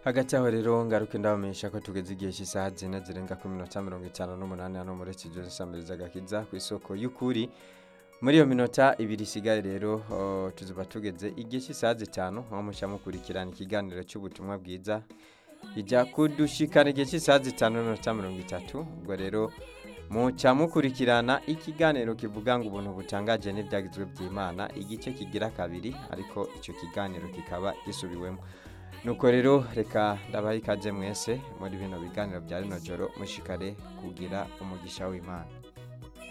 hagati aho rero ngaruke ndabamenyesha ko tugeze igihe cy'isaha zine zirenga ku minota mirongo itanu n'umunani hano muri studio zisambiriza agakiza ku isoko y'ukuri muri iyo minota ibiri isigaye rero oh, tuzuba tugeze igihe cy'isaha zitanu aho mushya mukurikirana ikiganiro cy'ubutumwa bwiza ijya kudushikana igihe cy'isaha zitanu n'iminota mirongo itatu ubwo rero muca mukurikirana ikiganiro kivuga ngo ubuntu butangaje n'ibyagizwe by'imana igice kigira kabiri ariko icyo kiganiro kikaba gisubiwemo nuko rero reka ndabaha ikaze mwese muri bino biganiro bya rino joro mushikare kugira umugisha w'imana